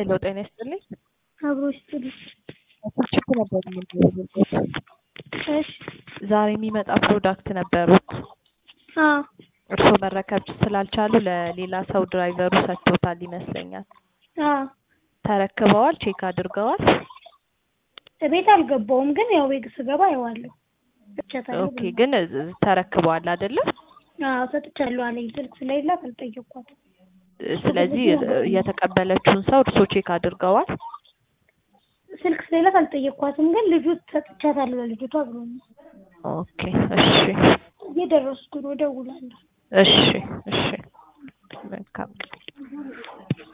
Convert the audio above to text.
ሄሎ ጤና ይስጥልኝ። አብሮ ይስጥልኝ። ችግር ነበር የምንደውልበት። እሺ ዛሬ የሚመጣ ፕሮዳክት ነበሩት። አዎ እርስዎ መረከብ ስላልቻሉ ለሌላ ሰው ድራይቨሩ ሰጥቶታል ይመስለኛል። አዎ ተረክበዋል? ቼክ አድርገዋል? ቤት አልገባውም፣ ግን ያው ቤት ስገባ አየዋለሁ። ሰጥቻታለሁ። ኦኬ ግን ተረክበዋል አይደለም? አዎ ሰጥቻለሁ አለኝ። ስልክ ስለሌላት አልጠየኳትም። ስለዚህ የተቀበለችውን ሰው እርስዎ ቼክ አድርገዋል? ስልክ ስለሌላት አልጠየኳትም፣ ግን ልጁ ሰጥቻታለሁ ለልጅቷ ብሎኛል። ኦኬ እሺ እየደረስኩ ነው፣ እደውላለሁ። እሺ እሺ መልካም